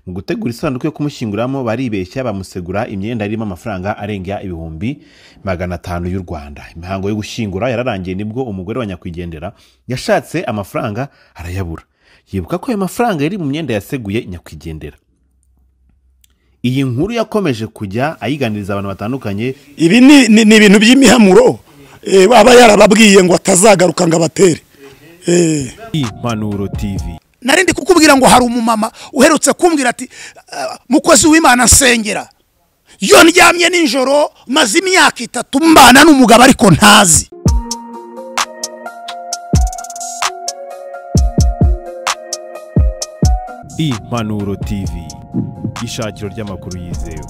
mu gutegura isanduku yo kumushyinguriramo baribeshya bamusegura imyenda irimo amafaranga arenga ibihumbi magana atanu y'u rwanda imihango yo gushyingura yararangiye nibwo umugore wa nyakwigendera yashatse amafaranga arayabura yibuka ko ayo mafaranga yari mu myenda yaseguye nyakwigendera iyi nkuru yakomeje kujya ayiganiriza abantu batandukanye ibi ni ni- ni ibintu by'imihamuro eh, aba yarababwiye ngo atazagaruka ngo abatere Eh, impanuro tv narindi kukubwira ngo hari umumama uherutse kumbwira ati "Ah, mukozi w'imana nsengera iyo ndyamye nijoro maze imyaka itatu mbana n'umugabo ariko ntazi impanuro tv ishakiro ry'amakuru yizewe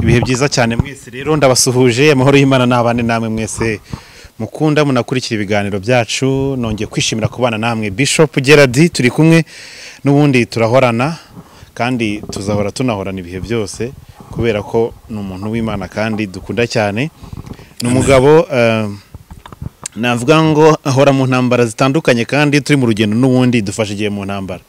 ibihe byiza cyane mwese rero ndabasuhuje amahoro y'imana n'abane namwe mwese mukunda munakurikira ibiganiro byacu nongeye kwishimira kubana namwe bishop gerard turi kumwe n'ubundi turahorana kandi tuzahora tunahorana ibihe byose kubera ko ni umuntu w'imana kandi dukunda cyane ni umugabo eh, navuga ngo ahora mu ntambara zitandukanye kandi turi mu rugendo n'ubundi dufashe igihe mu ntambara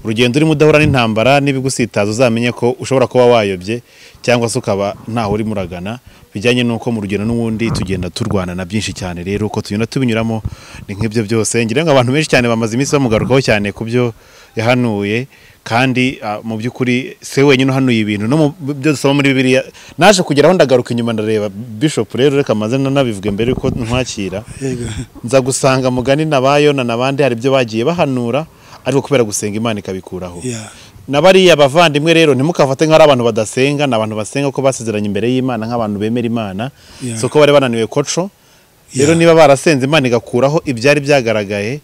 urugendo urimo udahura n'intambara n'ibigusitaza uzamenye ko ushobora kuba wayobye cyangwa se ukaba ntaho urimo uragana bijyanye n'uko mu rugendo n'ubundi tugenda turwana na byinshi cyane rero uko tugenda tubinyuramo ni nk'ibyo byose ngira ngo abantu benshi cyane bamaze iminsi bamugarukaho cyane ku byo yahanuye kandi ah, mu by'ukuri se wenyine uhanuye ibintu no mu byo dusoma muri bibiliya naje kugeraho ndagaruka inyuma ndareba bishop rero reka maze nanabivuge mbere yuko ntwakira nza gusanga mugani nabayo na nabandi hari ibyo bagiye bahanura ariko kubera gusenga imana ikabikuraho Yeah. na bariya bavandimwe rero ntimukafate nk'ari abantu badasenga ni abantu basenga ko basezeranye imbere y'imana nk'abantu bemera imana Yeah. si uko bari bananiwe koco rero Yeah. niba barasenze imana igakuraho ibyari byagaragaye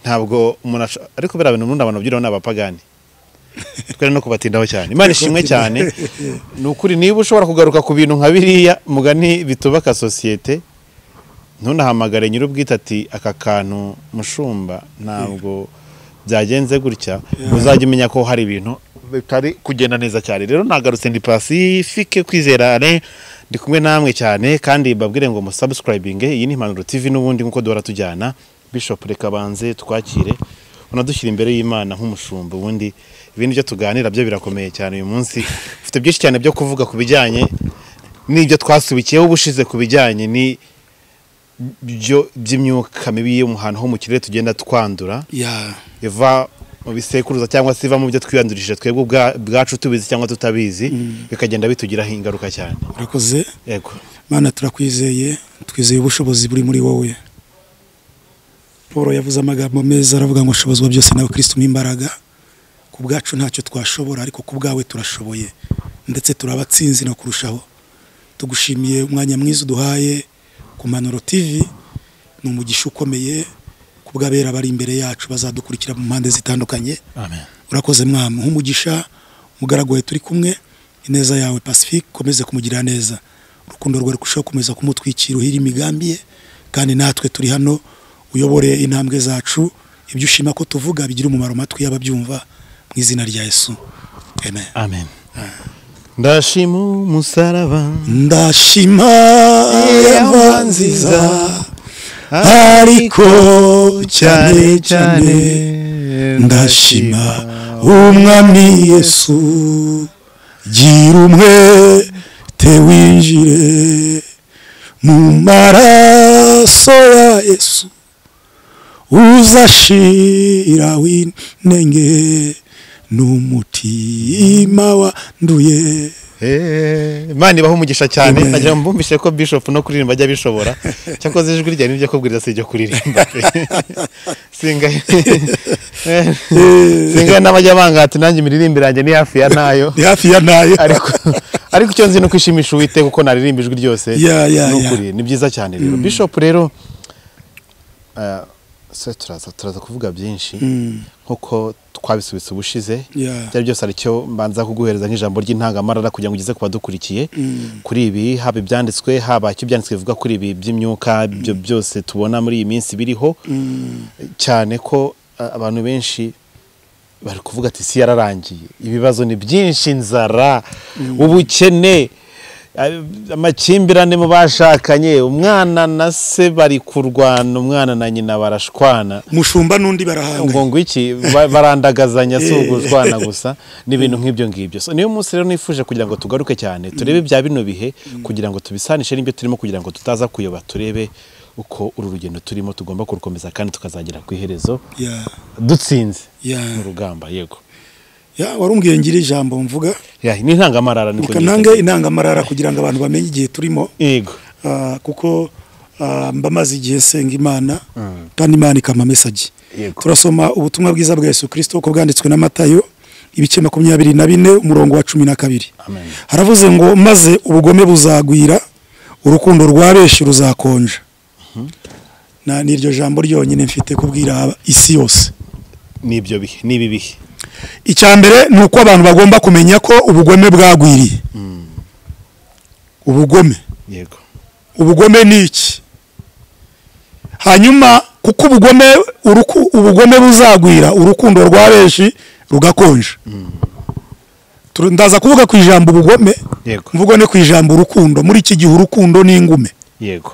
ntabwo umuntu asho- ariko biriya bintu ubundi abantu babyiriho ni abapagani twere no kubatindaho cyane imana ishimwe cyane ni ukuri niba ushobora kugaruka ku bintu nka biriya mugani bitubaka sosiyete ntunahamagare nyir'ubwite ati aka kantu mushumba ntabwo byagenze gutya uzajya umenya ko hari ibintu bitari kugenda neza cyane rero nagarutse ndi pasifike kwizera Alain, ndi kumwe namwe cyane kandi babwire ngo musabusikarayibinge iyi ni impanuro tv n'ubundi nk'uko duhora tujyana bishop reka banze twakire unadushyira imbere y'imana nk'umushumba ubundi ibindi byo tuganira byo birakomeye cyane uyu munsi ufite byinshi cyane byo kuvuga ku bijyanye n'ibyo twasubikiyeho ubushize ku bijyanye ni byo by'imyuka mibi yo mu hantu ho mu kirere tugenda twandura ya iva mu bisekuruza cyangwa se iva mu byo twiyandurishije twebwe ubwa- ubwacu tubizi cyangwa tutabizi bikagenda bitugiraho ingaruka cyane urakoze yego mana turakwizeye twizeye ubushobozi buri muri wowe paul yavuze amagambo meza aravuga ngo ushobozwa byose nawe kirisituma imbaraga ku bwacu ntacyo twashobora ariko ku bwawe turashoboye ndetse turabatsinzi no kurushaho tugushimiye umwanya mwiza uduhaye ku manoro tv ni umugisha ukomeye ku bw'abera bari imbere yacu bazadukurikira mu mpande zitandukanye amen urakoze mwamu nk'umugisha umugaragu wawe turi kumwe ineza yawe pacifique ukomeze kumugirira neza urukundo rwawe kurushaho gukomeza kumutwikira uhira imigambi ye kandi natwe turi hano uyobore intambwe zacu ibyo ushima ko tuvuga bigira umumaro amatwi y'ababyumva mu izina rya yesu amen amen ndashima umusaraba ndashima Yehova yehova nziza, nziza ariko cyane cyane ndashima umwami yesu gira umwe te winjire mu maraso ya yesu uzashira w'inenge n'umutima wanduye Eh, Imana ibaho umugisha cyane Amen. nagira ngo mbumvishe ko bishop no kuririmba ajya bishobora cyakoze ijwi ryanjye nibyo kubwiriza si iryo kuririmba pe. singaye singaye n'abajya banga ati nanjye imiririmbire yanjye ni hafi ya ntayo ni hafi ya ntayo ariko ariko icyo nzi ni kwishimisha uwite kuko naririmba ijwi ryose Ya, ya, ni ya. ukuri ni byiza cyane rero bishop rero eh, se turaza turaza kuvuga byinshi nkuko twabisubitse ubushize Ya. byari byose ari cyo mbanza kuguhereza nk'ijambo ry'intangamarara kugira ngo ugeze ku badukurikiye kuri ibi haba ibyanditswe haba icyo ibyanditswe bivuga kuri ibi by'imyuka ibyo byose tubona muri iyi minsi biriho cyane ko eh, abantu benshi bari kuvuga ati isi yararangiye ibibazo ni byinshi inzara ubukene amakimbirane mu bashakanye umwana na se bari kurwana umwana na nyina barashwana mushumba n'undi barahanga ngo ngo iki ba- barandagazanya si uguzwana gusa n'ibintu nk'ibyo ngibyo so niyo munsi rero nifuje kugira ngo tugaruke cyane turebe bya bino bihe kugira ngo tubisanishe n'ibyo turimo kugira ngo tutaza kuyoba turebe uko uru rugendo turimo tugomba kurukomeza kandi tukazagera ku iherezo ya dutsinze ya mu rugamba yego ya warumbwiye ngira ijambo mvuga Ya, ni intangamarara niko kananga nyita. intangamarara kugira ngo abantu bamenye igihe turimo yego Ah, kuko ah, mba maze igihe senga imana kandi imana ikampa mesaje Yego. turasoma ubutumwa bwiza bwa yesu kirisito uko bwanditswe na matayo ibice makumyabiri na bine umurongo wa cumi na kabiri Amen. haravuze ngo maze ubugome buzagwira urukundo rwa benshi ruzakonja Na- ni iryo jambo ryonyine mfite kubwira isi yose n'ibyo bihe n'ibi bihe icya mbere ni uko abantu bagomba kumenya ko ubugome bwagwiriye ubugome yego ubugome ni iki hanyuma kuko ubugome uruku- ubugome buzagwira urukundo rwa benshi rugakonja Turu- ndaza kuvuga ku ijambo ubugome yego mvugo no ku ijambo urukundo muri iki gihe urukundo ni ingume yego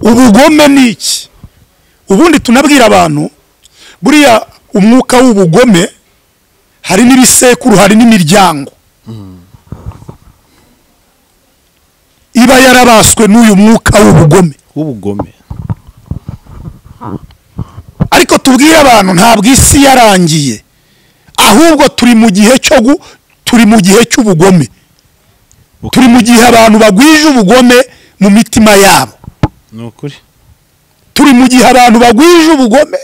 ubugome ni iki ubundi tunabwira abantu buriya umwuka w'ubugome hari n'ibisekuru hari n'imiryango iba yarabaswe n'uyu mwuka w'ubugome w'ubugome ariko tubwire abantu ntabwo isi yarangiye ahubwo turi mu gihe cyo gu- turi mu gihe cy'ubugome turi mu gihe abantu bagwije ubugome mu mitima yabo ni ukuri turi mu gihe abantu bagwije ubugome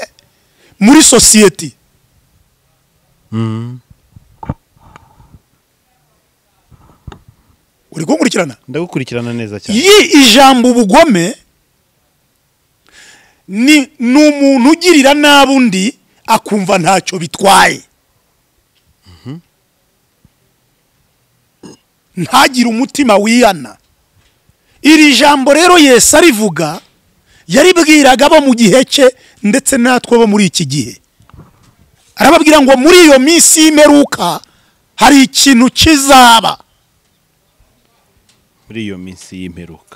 muri sosiyete uri kunkurikirana ndagukurikirana neza cyane iyi ijambo ubugome ni ni umuntu ugirira nabi undi akumva ntacyo bitwaye ntagire umutima wiyana iri jambo rero yesu arivuga yaribwiraga abo mu gihe cye ndetse natwe bo muri iki gihe arababwira ngo muri iyo minsi y'imperuka hari ikintu kizaba muri iyo minsi y'imperuka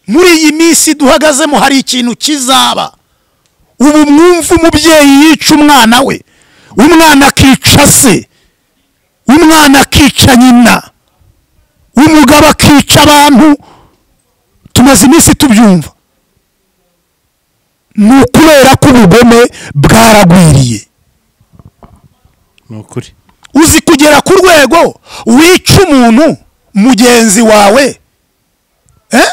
muri iyi minsi duhagazemo hari ikintu kizaba ubu mwumva umubyeyi yica umwana we umwana akica se umwana akica nyina umugabo akica abantu tumaze iminsi tubyumva ni ukubera ko ubugome bwaragwiriye ni ukuri uzi kugera ku rwego wica umuntu mugenzi wawe eh?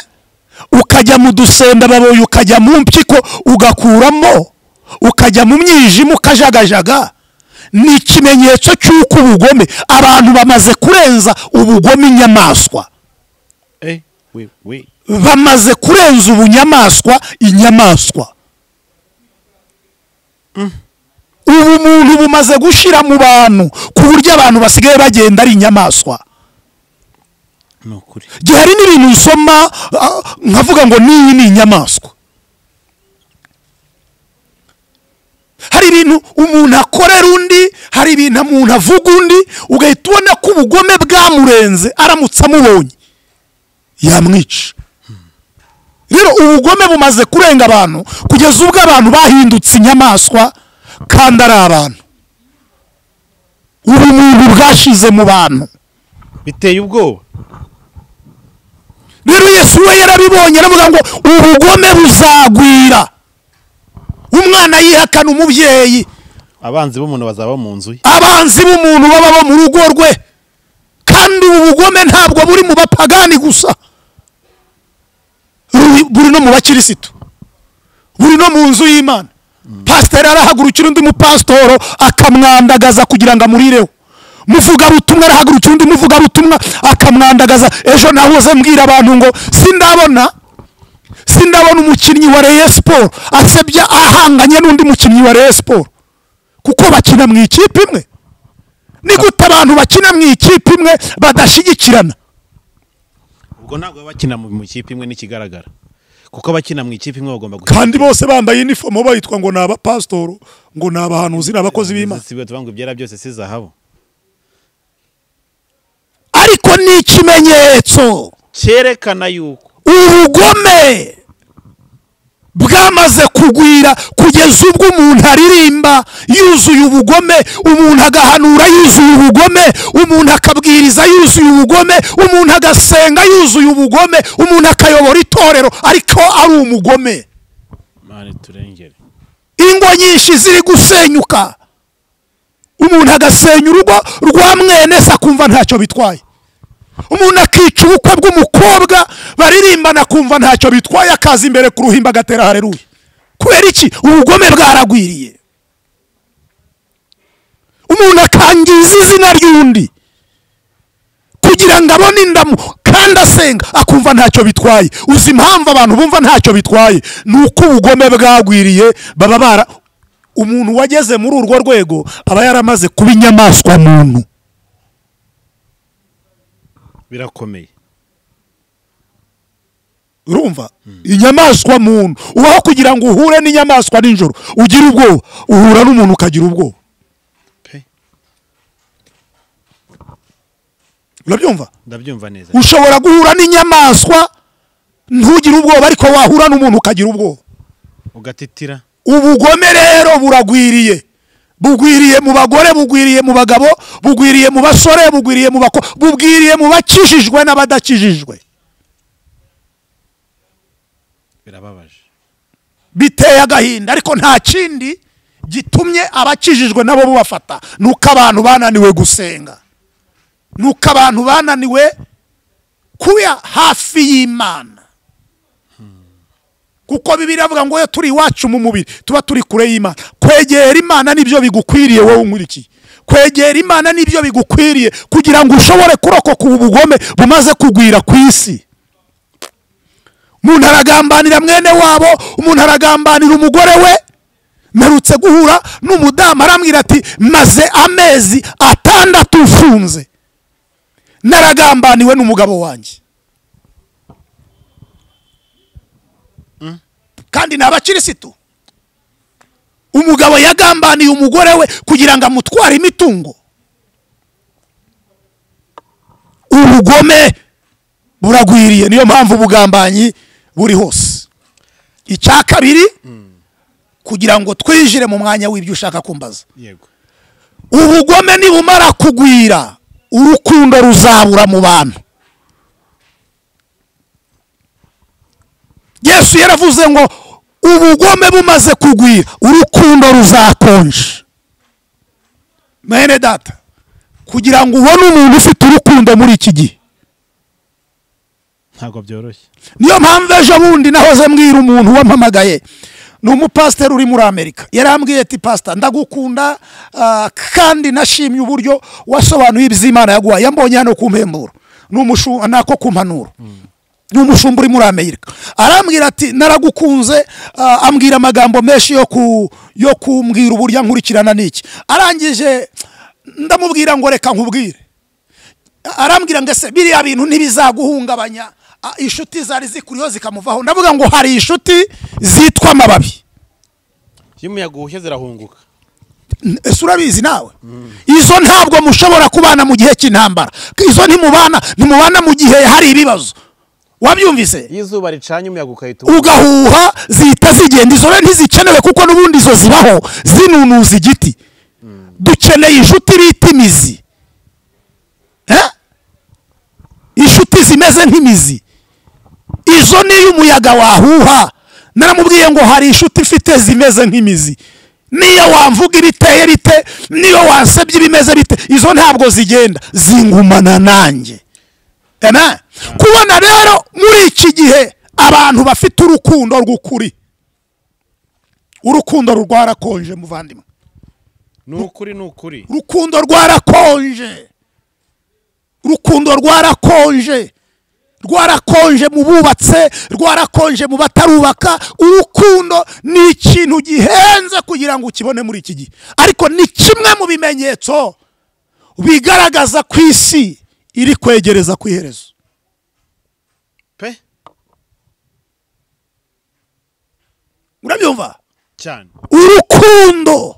ukajya mu dusendababoyi ukajya mu mpyiko ugakuramo ukajya mu mwijima ukajagajaga ni ikimenyetso cy'uko ubugome abantu bamaze kurenza ubugome inyamaswa Eh, we, we. bamaze kurenza ubunyamaswa inyamaswa ubu muntu bumaze gushira mu bantu ku buryo abantu basigaye bagenda ari inyamaswa ni ukuri gihe hari n'ibintu usoma ah, nkavuga ngo n'iyi ni inyamaswa hari ibintu umuntu akorera undi hari ibintu umuntu avuga undi ugahita ubona ko ubugome bwamurenze aramutse amubonye yamwica rero ubugome bumaze kurenga abantu kugeza ubwo abantu bahindutse inyamaswa kandi ari abantu ubumuntu bwashize mu bantu biteye ubwoba rero yesu we yarabibonye aravuga ngo ubugome buzagwira umwana yihakana umubyeyi abanzi b'umuntu bazaba mu nzu ye abanzi b'umuntu baba bo mu rugo rwe kandi ubu bugome ntabwo buri mu bapagani gusa Ruri- buri no mu bakirisitu buri no mu nzu y'imana pasiteri arahagurukira undi mupasitoro akamwandagaza kugira ngo amurireho muvugabutumwa arahagurukira undi muvugabutumwa akamwandagaza ejo nahoze mbwira abantu ngo sindabona sindabona umukinnyi wa Rayon Sport asebya ahanganye n'undi mukinnyi wa Rayon Sport kuko bakina mu ikipe imwe ni gute abantu bakina mu ikipe imwe badashyigikirana ubwo ntabwo baba bakina mu mu ikipe imwe n'ikigaragara kuko abakina mu ikipe imwe bagomba kandi bose bambaye inifomo bayitwa ngo ni abapasitoro ngo ni abahanuzi ni abakozi b'imana si byo tuvuga ngo ibyera byose si zahabu ariko ni ikimenyetso cyerekana yuko ubugome bwamaze kugwira kugeza ubwo umuntu aririmba yuzuye ubugome umuntu agahanura yuzuye ubugome umuntu akabwiriza yuzuye ubugome umuntu agasenga yuzuye ubugome umuntu akayobora itorero ariko ari umugome mani turengere ingo nyinshi ziri gusenyuka umuntu agasenya urugo rwa mwene se akumva ntacyo bitwaye umuntu akica ubukwe bw'umukobwa baririmbana akumva ntacyo bitwaye akaza imbere ku ruhimbi agatera hareruye kubera iki ubugome bwaragwiriye umuntu akangiza izina ry'undi kugira ngo abone indamu kandi asenga akumva ntacyo bitwaye uzi impamvu abantu bumva ntacyo bitwaye ni uko ubugome bwagwiriye baba bara umuntu wageze muri urwo rwego aba yaramaze kuba inyamaswa muntu birakomeye urumva inyamaswa muntu ubaho kugira ngo uhure n'inyamaswa nijoro ugire ubwoba uhura n'umuntu ukagira ubwoba pe urabyumva ndabyumva neza ushobora guhura n'inyamaswa ntugire ubwoba ariko wahura n'umuntu ukagira ubwoba ugatitira ubugome rero buragwiriye bugwiriye mu bagore bugwiriye mu bagabo bugwiriye mu basore bugwiriye mu bako bugwiriye mu bakijijwe n'abadakijijwe birababaje biteye agahinda ariko nta kindi gitumye abakijijwe nabo bubafata ni uko abantu bananiwe gusenga ni uko abantu bananiwe kuba hafi y'imana kuko bibiri avuga ngo iyo turi iwacu mu mubiri tuba turi kure y'imana kwegera imana nibyo bigukwiriye wowe unkurikiye kwegera imana nibyo bigukwiriye kugira ngo ushobore kurokoka ubu bugome bumaze kugwira ku isi umuntu aragambanira mwene wabo umuntu aragambanira umugore we mperutse guhura n'umudamu arambwira ati maze amezi atandatu mfunze naragambaniwe n'umugabo wanjye kandi ni abakirisitu umugabo yagambaniye umugore we kugira ngo amutware imitungo ubugome buragwiriye niyo mpamvu ubugambanyi buri hose icya kabiri kugira ngo twijire mu mwanya w'ibyo ushaka kumbaza yego ubugome nibumara kugwira urukundo ruzabura mu bantu yesu yaravuze ngo ubugome bumaze kugwira urukundo ruzakonje mwene data kugira ngo ubone umuntu ufite urukundo muri iki gihe ntabwo byoroshye niyo mpamvu ejo bundi nahoze mbwira umuntu wampamagaye ni umupasiteri uri muri amerika yarambwiye ati pasita ndagukunda ah, kandi nashimye uburyo wasobanuye iby'imana yaguhaye yambonye hano ku mpemburo ni umushu- nako ku mpanuro ni umushumba uri muri amerika arambwira ati naragukunze ah, ambwira amagambo menshi yo ku yo kumbwira uburyo nkurikirana n'iki arangije ndamubwira ngo reka nkubwire arambwira ngo ese biriya bintu ntibizaguhungabanya Ah, inshuti zari zikuriho zikamuvaho ndavuga ngo hari inshuti zitwa amababi iyo umuyaga uhushye zirahunguka N- ese urabizi nawe izo ntabwo mushobora kubana mu gihe cy'intambara izo ntimubana ntimubana mu gihe hari ibibazo wabyumvise iyo izuba ricanye umuyaga ugahita uhuha. ugahuha zihita zigenda izo rero ntizikenewe kuko n'ubundi izo zibaho zinunuza igiti dukeneye inshuti bita imizi Eh? inshuti zimeze nk'imizi izo niyo umuyaga wahuha naramubwiye ngo hari inshuti ifite zimeze nk'imizi niyo wamvuga ibiteye bite niyo wansebye ibimeze bite izo ntabwo zigenda zingumana nanjye Amen. kubona rero muri iki gihe abantu bafite urukundo rw'ukuri urukundo rwarakonje muvandimwe ni ukuri ni ukuri urukundo rwarakonje urukundo rwarakonje rwarakonje mu bubatse rwarakonje mu batarubaka urukundo ni ikintu gihenze kugira ngo ukibone muri iki gihe ariko ni kimwe mu bimenyetso bigaragaza ko isi iri kwegereza ku iherezo pe urabyumva cyane urukundo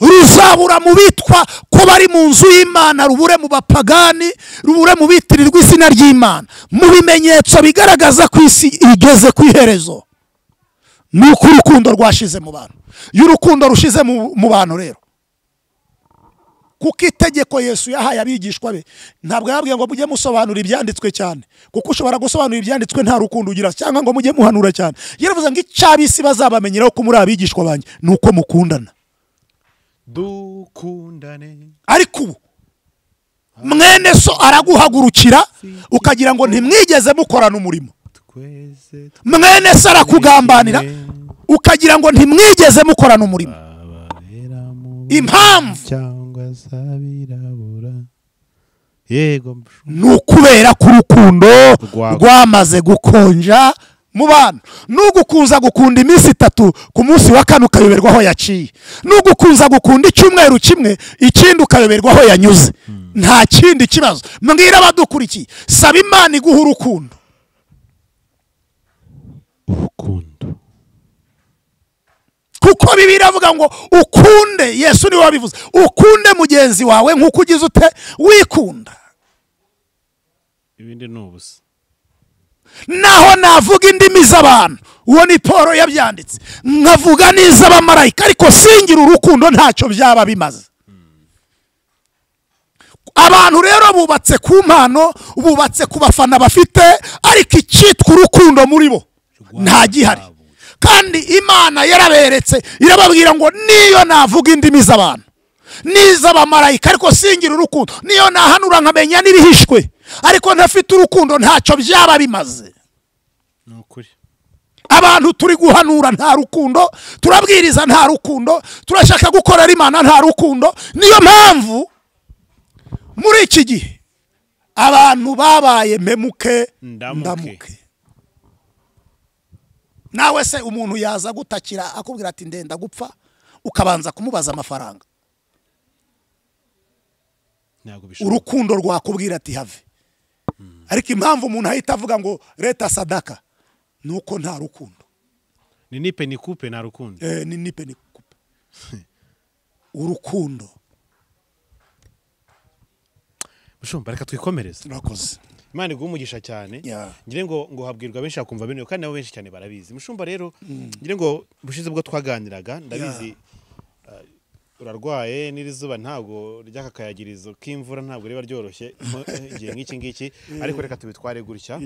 ruzabura mu bitwa ko bari mu nzu y'imana rubure mu bapagani rubure mu bitirirwa izina ry'imana mu bimenyetso bigaragaza ko isi igeze ku iherezo ni uko urukundo rwashize mu bantu iyo urukundo rushize mu mu bantu rero kuko itegeko yesu yahaye abigishwa be ntabwo yababwiye ngo mujye musobanura ibyanditswe cyane kuko ushobora gusobanura ibyanditswe nta rukundo ugira cyangwa ngo mujye muhanura cyane yaravuze ngo icy'abisi bazabamenyeraho ko muri abigishwa banjye ni uko mukundana dukundane ariko ubu mwene so araguhagurukira ukagira ngo ntimwigeze mukorana umurimo twese mwene se arakugambanira ukagira ngo ntimwigeze mukorana umurimo twabera mu impamvu cyangwa z'abirabura yego ni ukubera ko urukundo Rwabo. rwamaze gukonja mu bantu n'ugukunza gukunda iminsi itatu ku munsi wa kane ukayoberwa aho yaciye n'ugukunza gukunda icyumweru kimwe ikindi ukayoberwa aho yanyuze nta kindi kibazo mbwira abadukurikiye saba imana iguha urukundo urukundo kuko bibiliya avuga ngo ukunde yesu niwe wabivuze ukunde mugenzi wawe nk'uko ugize ute wikunda ibindi ni ubusa naho navuga indimi z'abantu uwo ni paul yabyanditse nkavuga n'iz'abamarayika ariko singira urukundo ntacyo byaba bimaze abantu rero bubatse ku mpano bubatse ku bafana bafite ariko icyitwa urukundo muri bo nta gihari kandi imana yaraberetse irababwira ngo niyo navuga indimi z'abantu n'iz'abamarayika ariko singira urukundo niyo nahanura nkamenya n'ibihishwe ariko ntafite urukundo ntacyo byaba bimaze ni ukuri abantu turi guhanura nta rukundo turabwiriza nta rukundo turashaka gukorera imana nta rukundo niyo mpamvu muri iki gihe abantu babaye memuke Ndamuke. ndamuke nawe se umuntu yaza gutakira akubwira ati ndenda gupfa ukabanza kumubaza amafaranga ntabwo bishoboka urukundo rwakubwira ati have ariko impamvu umuntu ahita avuga ngo leta sadaka ni uko nta rukundo ni nipe ni kupe nta rukundo Eh, ni nipe ni kupe urukundo bushumba reka twikomereze turakoze imana iguha umugisha cyane Yeah. ngira ngo ngo habwirwa benshi bakumva bino kandi nabo benshi cyane barabizi mushumba rero ngira ngo bushize ubwo twaganiraga ndabizi uh, urarwaye n'irizuba ntabwo ry'aka kayagirizo k'imvura ntabwo riba ryoroshye mo, eh, igihe nk'iki ngiki ariko reka tubitware gutya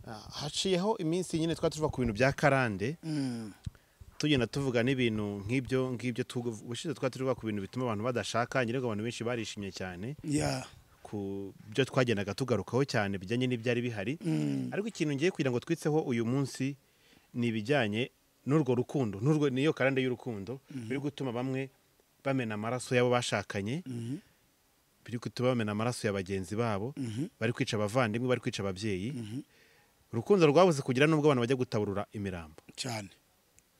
Ah, haciyeho iminsi nyine twari tuva ku bintu bya karande tugenda tuvuga n'ibintu nk'ibyo ngibyo tugu- ubushize twari tuvuga ku bintu bituma abantu badashaka ngira ngo abantu benshi barishimye cyane ya ku byo twagendaga tugarukaho cyane bijyanye n'ibyari bihari ariko ikintu ngiye kugira ngo twitseho uyu munsi ni ibijyanye n'urwo rukundo n'urwo niyo karande y'urukundo biri gutuma bamwe bamena amaraso y'abo bashakanye biri gutuma bamena amaraso ya bagenzi babo bari kwica abavandimwe bari kwica ababyeyi urukundo rwabuze kugira n'ubwo abantu bajya gutaburura imirambo cyane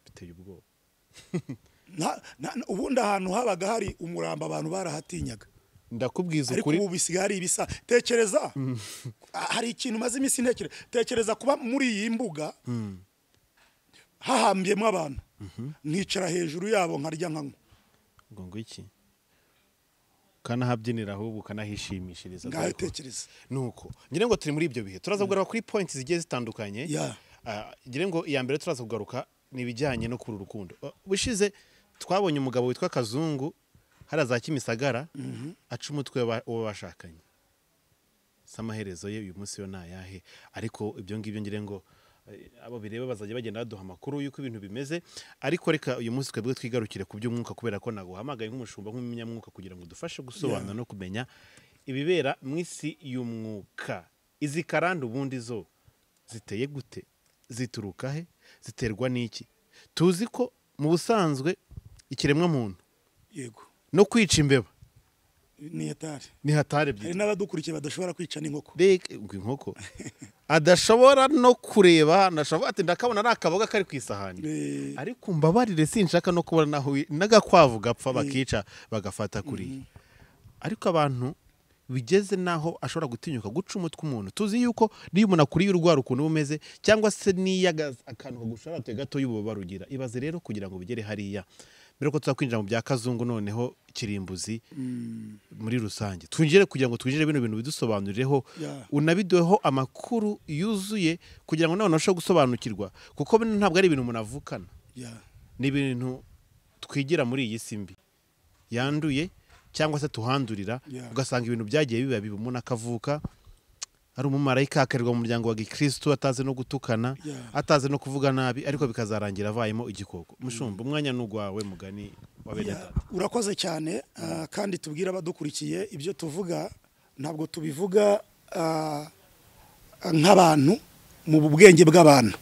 biteye ubwoba Na- na- na- ubundi ahantu habaga hari umurambo abantu barahatinyaga ndakubwiza ariko ukuri ubu bisigaye hari ibisa tekereza Ah, hari ikintu maze iminsi ntekereza tekereza kuba muri iyi mbuga hahambyemo abantu nkicara hejuru yabo nkarya nkanywa ngo ngo iki ukanahabyinira ahubwo ukanahishimishiriza dore ko- ngahetekereza nuko ngira ngo turi muri ibyo bihe turaza kugaruka kuri point zigiye zitandukanye Yeah. Ah, ngira ngo iya mbere turaza kugaruka ni ibijyanye no kuri urukundo Ah, ubushize twabonye umugabo witwa kazungu hariya za kimisagara aca umutwe wa- uwo bashakanye si amaherezo ye uyu munsi yo ntayahe ariko ibyo ngibyo ngira ngo eh, abo bireba bazajya bagenda baduha amakuru y'uko ibintu bimeze ariko reka uyu munsi twebwe twigarukire ku by'umwuka kubera ko naguhamagaye nk'umushumba nk'umunyamwuka kugira ngo udufashe gusobanura no kumenya ibibera mu isi y'umwuka izi karande ubundi zo ziteye gute zituruka he ziterwa n'iki tuzi ko mu busanzwe ikiremwa muntu yego no kwica imbeba ni etari ni hatari hari ebyiri n'abadukurikiye badashobora kwica n'inkoko Mbega inkoko adashobora no kureba ndashobora ati ndakabona ari akaboga kari ku isahani Eh, ariko mbabarire sinshaka no kubona naho wi- n'agakwavu gapfa bakica bagafata kuriya ariko abantu bigeze n'aho ashobora gutinyuka guca umutwe umuntu tuzi yuko niyo umuntu akuriye urwara ukuntu uba umeze cyangwa se niyo aga- akantu kagusharaduye gato y'ububabara ugira ibaze rero kugira ngo bigere hariya mbere ko tuzakwinjira mu bya kazungu noneho kirimbuzi muri rusange twinjire kugira ngo twinjire bino bintu bidusobanurireho Yeah. unabiduheho amakuru yuzuye kugira ngo nawe unarusheho gusobanukirwa kuko bino ntabwo ari ibintu umuntu avukana Yeah. ni ibintu twigira muri iyi si mbi yanduye cyangwa se tuhandurira Yeah. ugasanga ibintu byagiye biba bibi umuntu akavuka ari umumarayika akarirwa mu muryango wa gikirisitu atazi no gutukana Yeah. atazi no kuvuga nabi ariko bikazarangira avayemo igikoko mushumba umwanya ni ugwawe mugani wa bene Yeah, data urakoze cyane ah, kandi tubwire abadukurikiye ibyo tuvuga ntabwo tubivuga ah, nk'abantu mu bwenge bw'abantu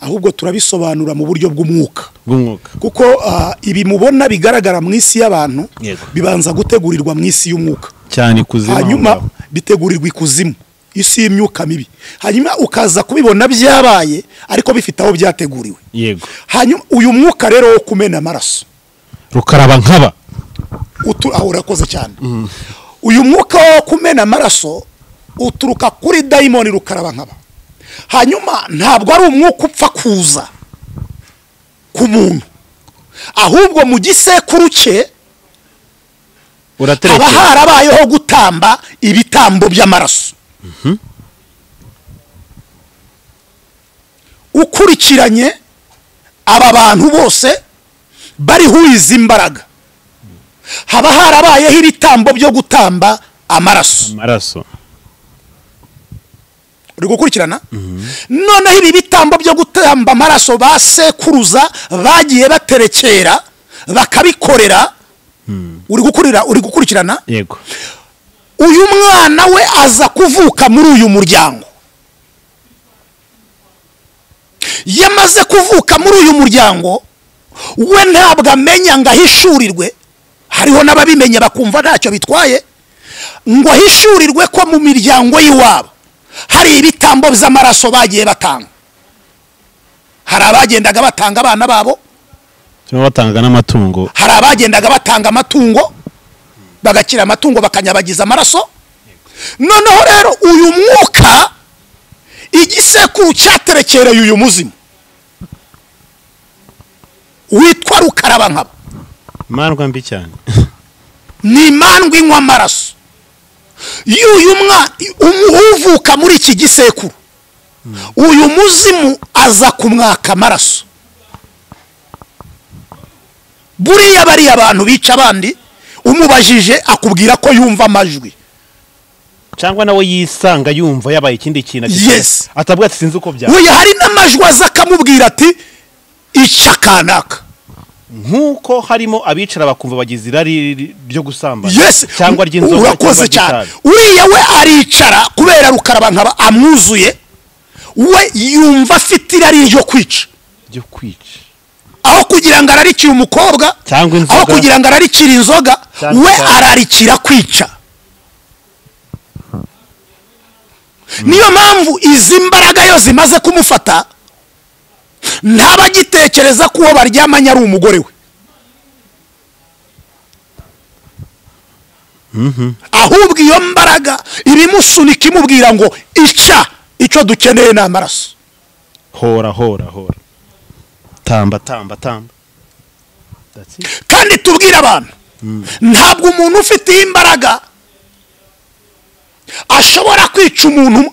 ahubwo turabisobanura mu buryo bw'umwuka bw'umwuka kuko ah, ibi mubona bigaragara mu isi y'abantu Yego. bibanza gutegurirwa mu isi y'umwuka cyane ikuzimu hanyuma bitegurirwa ikuzimu isi y'imyuka mibi hanyuma ukaza kubibona byabaye ariko bifite aho byateguriwe yego hanyuma uyu mwuka rero wo kumena amaraso rukaraba nkaba utu aho urakoze cyane uyu mwuka wo kumena amaraso uturuka kuri dayimoni rukaraba nkaba hanyuma ntabwo ari umwuka upfa kuza ku muntu ahubwo mu gisekuru cye haba uraterekera harabayeho gutamba ibitambo by'amaraso ukurikiranye aba bantu bose bariho izi imbaraga haba harabayeho ibitambo byo gutamba amaraso amaraso uri gukurikirana noneho ibi bitambo byo gutamba amaraso ba sekuruza bagiye baterekera bakabikorera uri gukurira uri gukurikirana yego uyu mwana we aza kuvuka muri uyu muryango yamaze kuvuka muri uyu muryango we ntabwo amenya ngo ahishurirwe hariho n'ababimenye bakumva ntacyo bitwaye ngo ahishurirwe ko mu miryango y'iwabo hari ibitambo by'amaraso bagiye batanga hari abagendaga batanga abana babo turimo batanga n'amatungo hari abagendaga batanga amatungo bagakira amatungo bakanyabagiza amaraso noneho rero uyu mwuka igisekuru cyaterekereye uyu muzimu witwa rukarabankaba imandwa mbi cyane ni imandwa inywa amaraso y'uyu mwana uvuka muri iki gisekuru uyu muzimu aza kumwaka amaraso buriya bariya abantu bica abandi umubajije akubwira ko yumva amajwi cyangwa nawe yisanga yumva yabaye ikindi kintu ati- Yes. atavuga ati sinzi uko byaba we hari n'amajwi aza akamubwira ati ica kanaka nk'uko harimo abicara bakumva bagize irari ryo gusambana yes cyangwa ry'inzoga urakoze cyangwa cyane ry'itabi. uriya we aricara kubera rukaraba nkaba amwuzuye we yumva afite irari ryo kwica ryo kwica aho kugira ngo ararikire umukobwa Cyangwa inzoga. aho kugira ngo ararikire inzoga Cyangwa we itabi. ararikira kwica niyo mpamvu izi mbaraga iyo zimaze kumufata ntabagitekereza ko uwo baryamanye ari umugore we ahubwo iyo mbaraga ibimusunika imubwira ngo ica icyo dukeneye ni amaraso hora hora hora tamba tamba tamba That's it. kandi tubwire abantu ntabwo umuntu ufite iyi imbaraga ashobora kwica umuntu umwe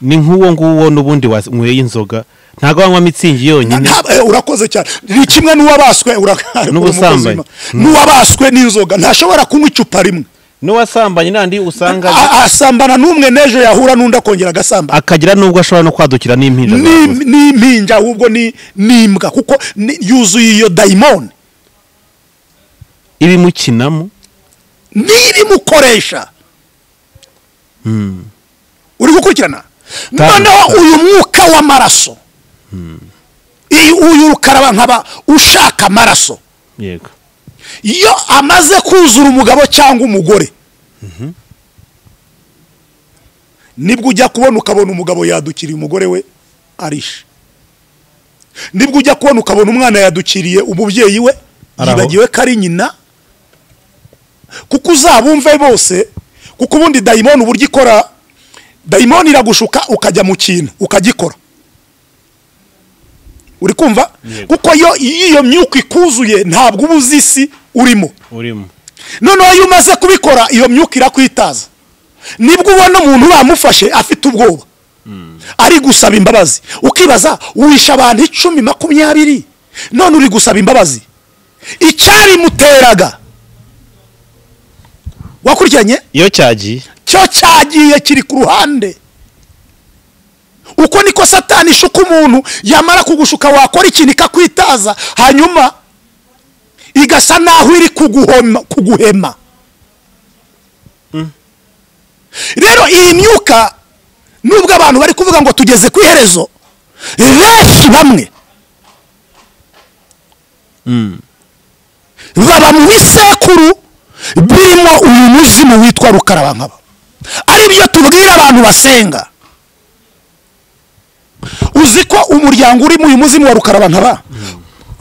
ni nk'uwo nguwo n'ubundi wanyweye inzoga ntabwo wanywa mitsingi yonyine Nta- eh, urakoze cyane ni kimwe n'uwabaswe ura- N'ubusambanyi. n'uwabaswe n'inzoga ntashobora kunywa icupa rimwe n'uwasambanye n'andi usanga A- asambana n'umwe n'ejo yahura n'undi akongera agasambana akagira n'ubwo ashobora no kwadukira n'impinja zawe. Ni- ni impinja ahubwo ni ni imbwa kuko ni- yuzuye iyo dayimoni ibimukinamo niba imukoresha uri gukurikirana Tanga- noneho uyu mwuka w'amaraso iyi- uyu rukaraba nkaba ushaka amaraso yego iyo amaze kuzura umugabo cyangwa umugore nibwo ujya kubona ukabona umugabo yadukiriye umugore we arishe nibwo ujya kubona ukabona umwana yadukiriye umubyeyi we Ari aho. yibagiwe ko ari nyina kuko uzabumve bose kuko ubundi dayimoni uburyo ikora dayimoni iragushuka ukajya mu kintu ukagikora uri kumva kuko iyo iyo myuka ikuzuye ntabwo uba uzi isi urimo urimo noneho iyo umaze kubikora iyo myuka irakwitaza nibwo ubona umuntu bamufashe afite ubwoba ari gusaba imbabazi ukibaza wishe abantu icumi makumyabiri none uri gusaba imbabazi icyabimuteraga wakurikiranye iyo cyagiye cyo cyagiye kiri ku ruhande uko niko satani ishuka umuntu yamara kugushuka wakora ikintu ikakwitaza hanyuma igasa naho iri kuguhoma kuguhema rero iyi myuka nubwo abantu bari kuvuga ngo tugeze ku iherezo benshi bamwe baba mu bisekuru birimo uyu muzimu witwa rukarabankaba ari byo tubwira abantu basenga uzi ko umuryango urimo uyu muzimu wa rukarabankaba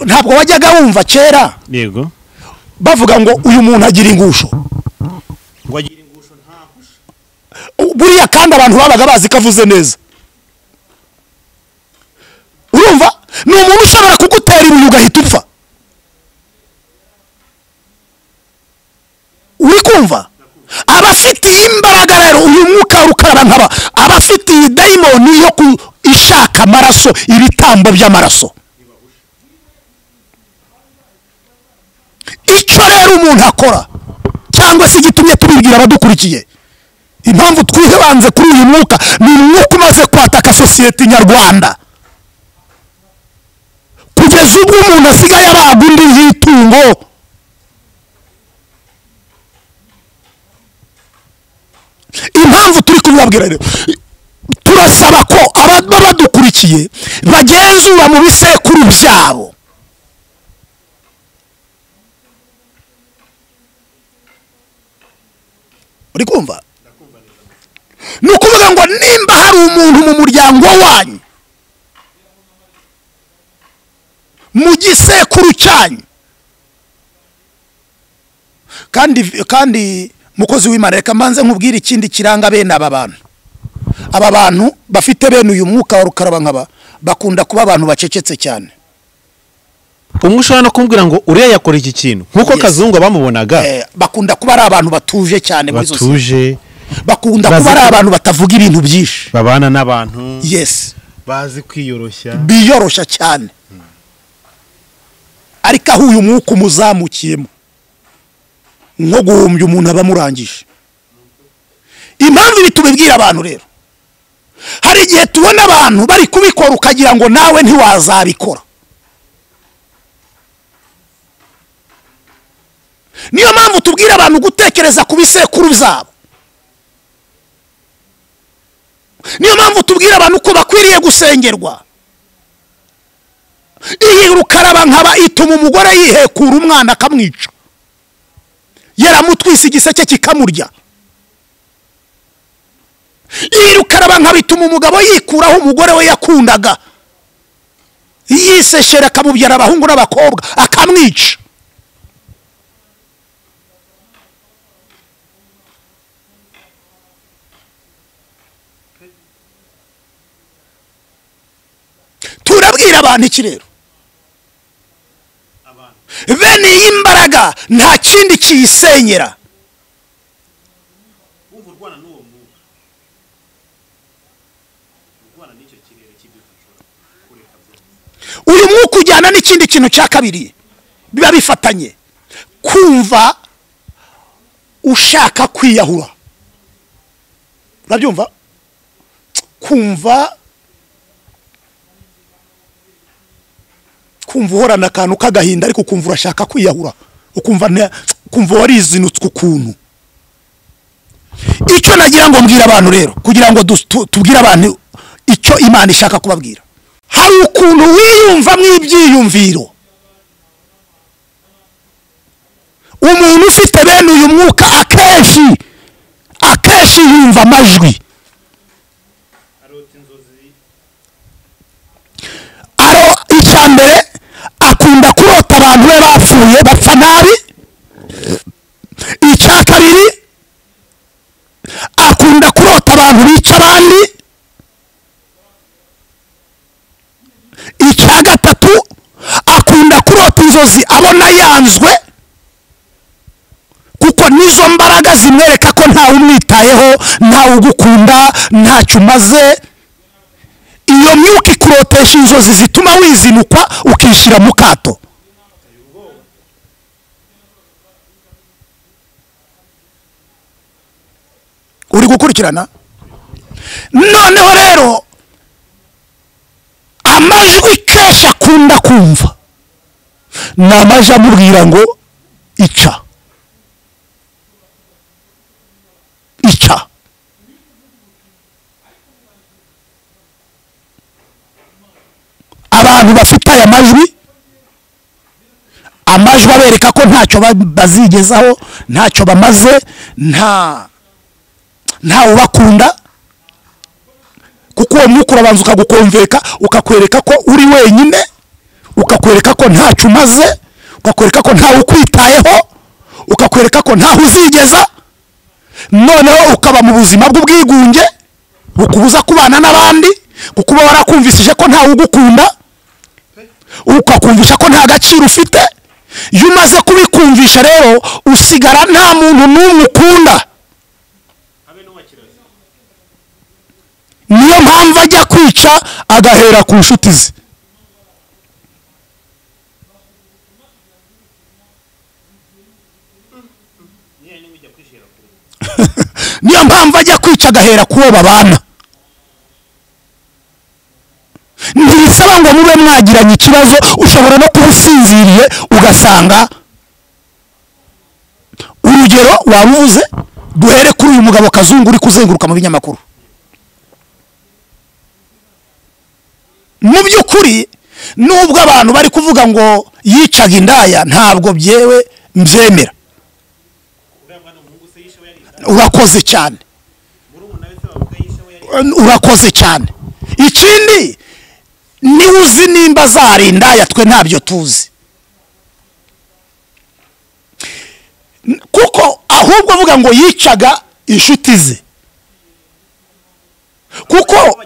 ntabwo wajyaga wumva kera yego bavuga ngo uyu muntu agira ingusho buriya kandi abantu babaga bazi ko avuze neza urumva ni umuntu ushobora kugutera ibuye ugahita upfa uri kumva abafitiye imbaraga rero uyu mwuka rukara nkaba abafitiye dayimoni yo ku ishaka amaraso ibitambo by'amaraso icyo rero umuntu akora cyangwa se igitumye tubibwira abadukurikiye impamvu twibanze kuri uyu mwuka ni umwuka umaze kwataka sosiyete nyarwanda kugeza ubwo umuntu asigaye abaga undi y'itungo impamvu turi kubibabwira rero turasaba ko ababa badukurikiye bagenzura mu bisekuru byabo uri kumva ni ukuvuga ngo nimba hari umuntu mu muryango wanyu mu gisekuru cyanyu kandi kandi mukozi w'imana reka mbanze nkubwire ikindi kiranga bene aba bantu aba bantu bafite bene uyu mwuka wa rukarabankaba bakunda kuba abantu bacecetse cyane umwe ushobora no kumubwira ngo uriya yakora iki kintu nk'uko Yes. kazungu bamubonaga Eh, bakunda kuba ari abantu batuje cyane muri sosiyete batuje bakunda Bazi kuba ari ko- abantu batavuga ibintu byinshi babana n'abantu yesi bazi kwiyoroshya biyoroshya cyane ariko aho uyu mwuka umuzamukiyemo nko guhumbya umuntu aba amurangije impamvu ibi tubibwira abantu rero hari igihe tubona abantu bari kubikora ukagira ngo nawe ntiwazabikora niyo mpamvu tubwira abantu gutekereza ku bisekuru byabo niyo mpamvu tubwira abantu ko bakwiriye gusengerwa iyi rukaraba nkaba ituma umugore yihekura umwana akamwica yaramutwise igiseke kikamurya iyi rukaraba nkaba ituma umugabo yikuraho umugore we yakundaga yiseshera akamubyara abahungu n'abakobwa akamwica turabwira abantu iki rero bene iyi mbaraga nta kindi kiyisenyera uyu mwuka ujyana n'ikindi kintu cya kabiri biba bifatanye kumva ushaka kwiyahura urabyumva kumva kumva uhorana akantu k'agahinda ariko ukumva urashaka kwiyahura ukumva nta- ukumva warizinutswe ukuntu icyo nagira ngo mbwire abantu rero kugira ngo dus- tu- tubwire abantu icyo imana ishaka kubabwira hari ukuntu wiyumvamo ibyiyumviro umuntu ufite bene uyu mwuka akenshi akenshi yumva amajwi aro icya mbere akunda kurota abantu be bapfuye bapfa nabi icya kabiri akunda kurota abantu bica abandi icya gatatu imisozi abona yanzwe kuko nizo mbaraga zimwereka ko ntawe umwitayeho ntawe ugukunda ntacyo umaze iyo myuka ikurotesha inzozi zituma wizinukwa ukishyira mu kato uri gukurikirana noneho rero amajwi kenshi akunda kumva ni amajwi amubwira ngo ica ica abantu bafite aya majwi amajwi abereka ko ntacyo ba- bazigezaho ntacyo bamaze nta ntawe ubakunda kuko uwo mwuka urabanza ukagukomveka ukakwereka ko uri wenyine ukakwereka ko ntacyo umaze ukakwereka ko ntawe ukwitayeho ukakwereka ko ntaho uzigeza noneho ukaba mu buzima bw'ubwigunge bukubuza kubana n'abandi kuko uba warakumvisije ko ntawe ugukunda ukakumvisha ko nta gaciro ufite iyo umaze kubikumvisha rero usigara nta muntu n'umwe ukunda niyo mpamvu ajya kwica agahera ku nshuti ze niyo mpamvu ajya kwica agahera ku wo babana ntibisaba ngo mube mwagiranye ikibazo ushobora no kuba usinziriye ugasanga urugero waba uvuze duhere kuri uyu mugabo kazungu uri kuzenguruka mu binyamakuru mu by'ukuri nubwo abantu bari kuvuga ngo yicaga indaya ntabwo byewe mbyemera urakoze cyane urakoze cyane ikindi niwe uzi nimba zari indaya twe ntabyo tuzi N- kuko ahubwo avuga ngo yicaga inshuti ze kuko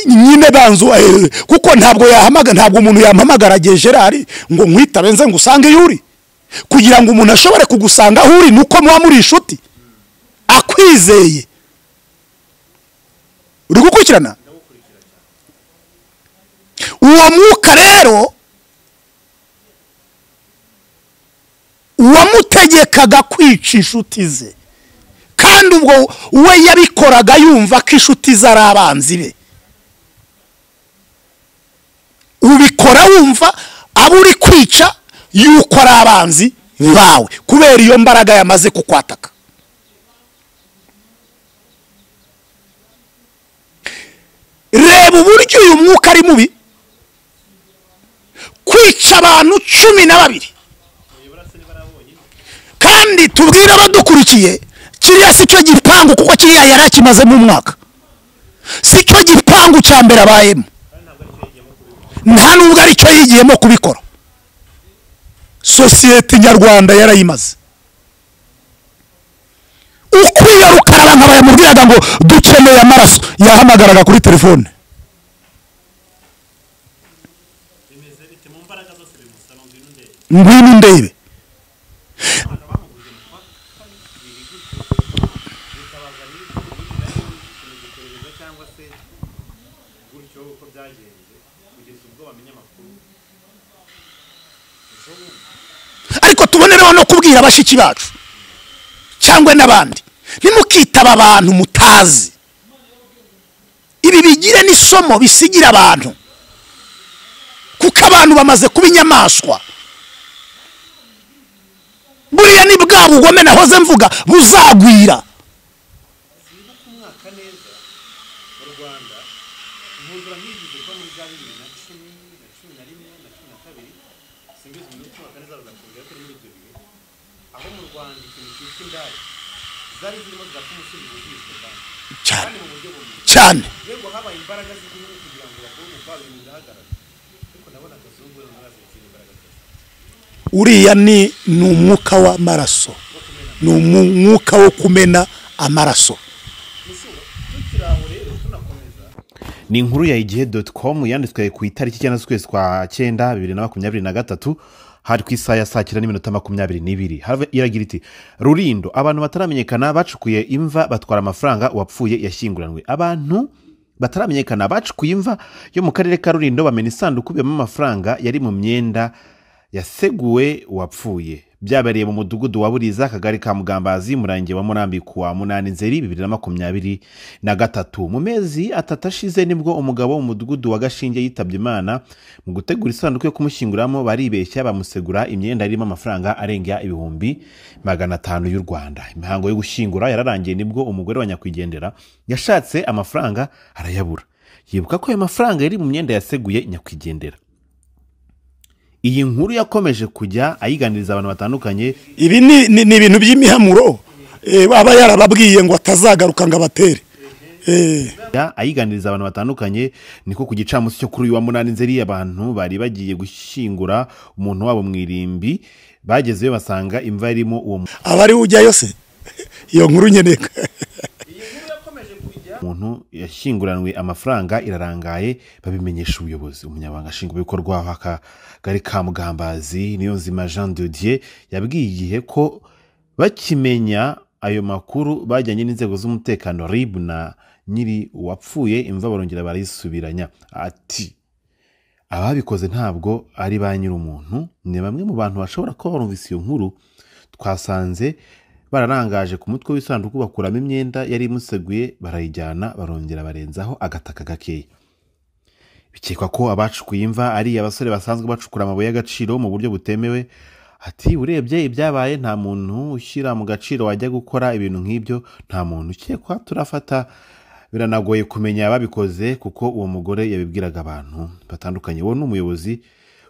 nyine banzu eh, kuko ntabwo yahamagara ntabwo umuntu yampamagara agiye gerard ngo nkwitabe nze ngusange iyo uri kugira ngo umuntu ashobore kugusanga aho uri ni uko muba muri inshuti akwizeye uri gukurikirana uwo mwuka rero uwamutegekaga kwica inshuti ze kandi ubwo we yabikoraga yumva ko inshuti ze ari abanzi be ubikora wumva abo uri kwica yuko ari abanzi bawe kubera iyo mbaraga yamaze kukwataka reba uburyo uyu mwuka ari mubi kwica abantu cumi na babiri kandi tubwire abadukurikiye kiriya si cyo gipangu kuko kiriya yari akimazemo umwaka si cyo gipangu cya mbere abayemo nta nubwo ari cyo yigiyemo kubikora sosiyete nyarwanda yarayimaze ukwiye rukarara bayamubwiraga ngo dukeneye amaraso yahamagaraga kuri telefone ngwino undebe ariko tubonereho no kubwira bashiki bacu cyangwa n'abandi ntimukitaba abantu mutazi ibi bigire n'isomo bisigira abantu kuko abantu bamaze kuba inyamaswa buriya ni bwa bugome nahoze mvuga buzagwira cyane cyane uriya ni ni umwuka w'amaraso ni umwuka wo kumena amaraso ni inkuru ya igihe doti komu yanditswe ku itariki icyenda z'ukwezi kwa cyenda bibiri na makumyabiri na gatatu hari ku isaha ya saa cyenda n'iminota makumyabiri n'ibiri Harve- iragira iti rurindo abantu bataramenyekana bacukuye imva batwara amafaranga uwapfuye yashyinguranywe abantu bataramenyekana bacukuye imva yo mu karere ka rurindo bamena isanduku ibiyemo amafaranga yari mu myenda yaseguwe uwapfuye byabereye mu mudugudu wa buriza akagari ka mugambazi murenge wa murambi ku wa munani nzeri bibiri na makumyabiri na gatatu mu mezi atatu ashize nibwo umugabo wo mu mudugudu wa gashinge yitabye imana mu gutegura isanduku yo kumushyinguramo baribeshya bamusegura imyenda irimo amafaranga arenga ibihumbi magana atanu y'u rwanda imihango yo gushyingura yararangiye nibwo umugore wa nyakwigendera yashatse amafaranga arayabura yibuka ko ayo mafaranga yari mu myenda yaseguye nyakwigendera iyi nkuru yakomeje kujya ayiganiriza abantu batandukanye ibi ni ni- ni ibintu by'imihamuro eh, aba yarababwiye ngo atazagaruka ngo abatere Eh, Ya, ayiganiriza abantu batandukanye niko ku gicamunsi cyo kuri uyu wa munani nzeri abantu bari bagiye gushyingura umuntu wabo mu irimbi bagezeyo basanga imva irimo uwo aba ari we ujyayo se iyo nkuru nyine muntu yashyinguranywe amafaranga irarangaye babimenyesha ubuyobozi umunyabanga nshingwabikorwa w'akagari ka mugambazi niyo nzima jean de dieu yabwiye igihe ko bakimenya ayo makuru bajyanye n'inzego z'umutekano rib na nyiri uwapfuye imva barongera barayisubiranya ati ababikoze ntabwo ari ba nyir'umuntu ni bamwe mu bantu bashobora kuba barumvise iyo nkuru twasanze bararangaje ku mutwe w'isanduku bakuramo imyenda yari imuseguye barayijyana barongera barenzaho agataka gakeya bikekwa ko abacukuye imva ari abasore basanzwe bacukura amabuye y'agaciro mu buryo butemewe ati urebye ibyabaye nta muntu ushyira mu gaciro wajya gukora ibintu nk'ibyo nta muntu ukekwa turafata biranagoye kumenya ababikoze kuko uwo mugore yabibwiraga abantu batandukanye uwo ni umuyobozi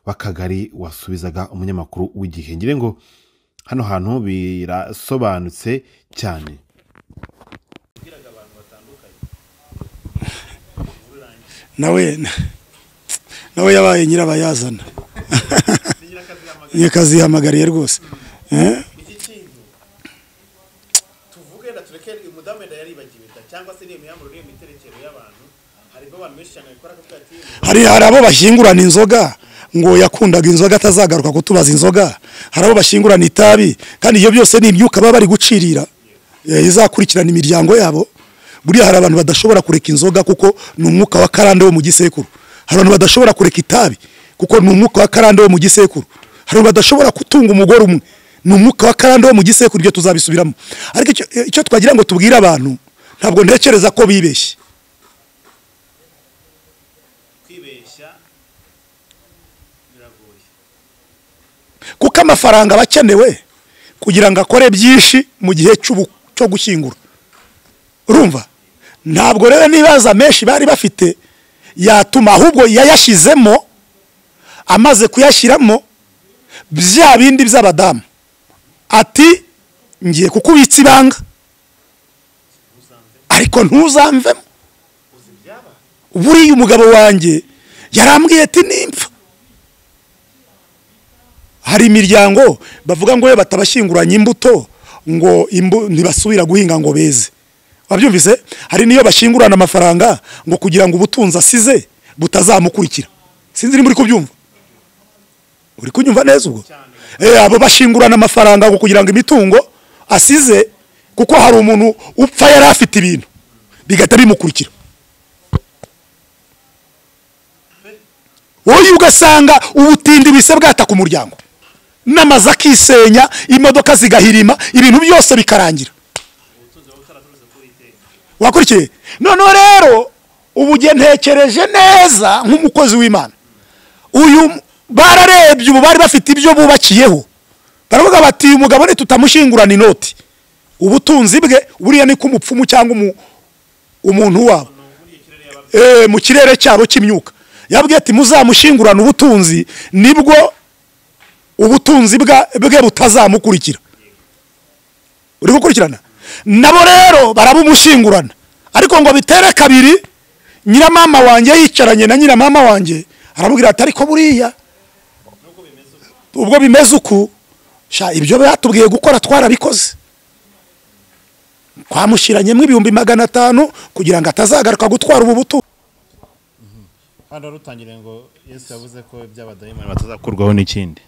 w'akagari wasubizaga umunyamakuru w'igihe ngira ngo hano hantu birasobanutse cyane nawe nawe yabaye nyirabayazana nyirakazihamagariye rwose Eh, iki kintu tuvuge na tureke umudamu wenda yaribagiwe da cyangwa se niyo mihamuro niyo miterekero y'abantu harimo abantu benshi cyane babikora kuko ati hari hari abo bashyingurana inzoga ngo yakundaga inzoga atazagaruka kutubaza inzoga hari abo bashyingurana itabi kandi ibyo byose ni imyuka baba bari gucirira eh, izakurikirana imiryango yabo buriya hari abantu badashobora kureka inzoga kuko ni umwuka wa karande wo mu gisekuru hari abantu badashobora kureka itabi kuko ni umwuka wa karande wo mu gisekuru hari abantu badashobora gutunga umugore umwe ni umwuka wa karande wo mu gisekuru ibyo tuzabisubiramo ariko icyo- icyo twagira ngo tubwire abantu ntabwo ntekereza ko bibeshye kwibeshya biragoye kuko amafaranga aba akenewe kugira ngo akore byinshi mu gihe cy'ubu- cyo gushyingura urumva ntabwo rero n'ibibazo menshi bari bafite yatuma ahubwo yayashyizemo amaze kuyashyiramo bya bindi by'abadamu ati ngiye kukubitsa ibanga ariko ntuzamvemo buriya umugabo wanjye yarambwiye ati nimpfa hari imiryango bavuga ngo we batabashyinguranya imbuto ngo imbu ntibasubira guhinga ngo beze wabyumvise hari n'iyo bashingurana amafaranga ngo kugira ngo ubutunzi asize butazamukurikira sinzi niba uri kubyumva uri kunyumva neza ubwo Eh, abo bashingurana amafaranga ngo kugira ngo imitungo asize kuko hari umuntu upfa yari afite ibintu bigahita bimukurikira wowe ugasanga ubutindi bise bwataka umuryango n'amazu akisenya imodoka zigahirima ibintu byose bikarangira wakurikiye noneho rero ubu njye ntekereje neza nk'umukozi w'imana uyu bararebye ubu bari bafite ibyo bubakiyeho baravuga bati uyu mugabo ntitutamushyingurana inoti ubutunzi bwe buriya ni k'umupfumu cyangwa umu- umuntu wabo Eh, mu kirere cyabo cy'imyuka yabwiye ati muzamushyingurane ubutunzi nibwo ubutunzi bwa- bwe butazamukurikira uri gukurikirana nabo rero barabumushingurana ariko ngo bitere kabiri nyiramama wanjye yicaranye na nyiramama wanjye aramubwira ati ariko buriya ubwo bimeze uku sha ibyo batubwiye gukora twarabikoze twamushyiranyemo ibihumbi magana atanu kugira ngo atazagaruka gutwara ubu butunzi hano rutangiriye ngo yesu yavuze ko iby'abadayimani batazakurwaho n'ikindi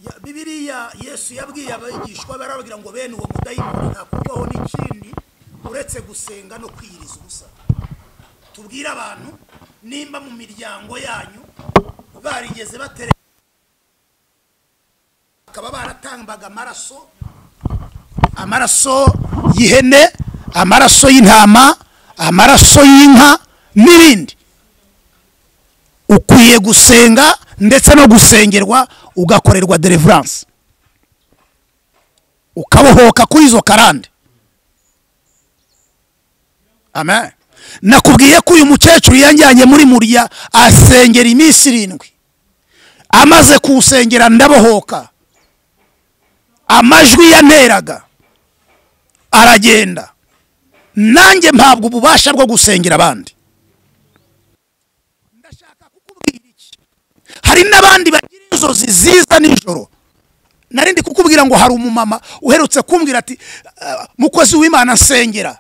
Ya- bibiriya yesu yabwiye abigishwa be arababwira ngo bene uwo mudayimoni ntakurwaho n'ikindi uretse gusenga no kwiyiriza ubusa tubwire abantu nimba mu miryango yanyu barigeze batere bakaba baratambaga amaraso amaraso y'ihene amaraso y'intama amaraso y'inka n'ibindi ukwiye gusenga ndetse no gusengerwa ugakorerwa deliverance ukabohoka kuri izo karande amen nakubwiye ko uyu mukecuru yanjyanye muri murya asengera iminsi irindwi amaze kuwusengera ndabohoka amajwi yanteraga aragenda nanjye mpabwa ububasha bwo gusengera abandi ndashaka kukubwira iki hari n'abandi bagira inzozi ziza nijoro nari ndi kukubwira ngo hari umumama uherutse kumbwira ati "Ah, mukozi w'imana nsengera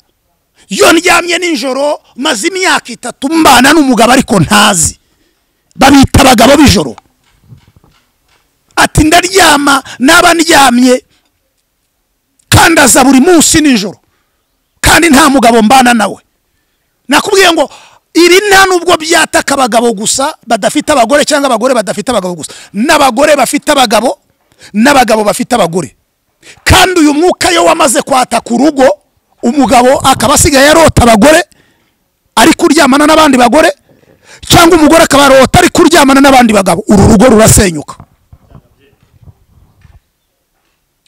iyo ndyamye nijoro maze imyaka itatu mbana n'umugabo ariko ntazi babita abagabo b'ijoro ati ndaryama n'aba ndyamye kandi aza buri munsi nijoro kandi nta mugabo mbana nawe nakubwiye ngo iri nta nubwo byataka abagabo gusa badafite abagore cyangwa abagore badafite abagabo gusa n'abagore bafite abagabo n'abagabo bafite abagore kandi uyu mwuka iyo wamaze kwataka urugo umugabo akaba asigaye arota abagore ari kuryamana n'abandi bagore cyangwa umugore akaba arota ari kuryamana n'abandi bagabo uru rugo rurasenyuka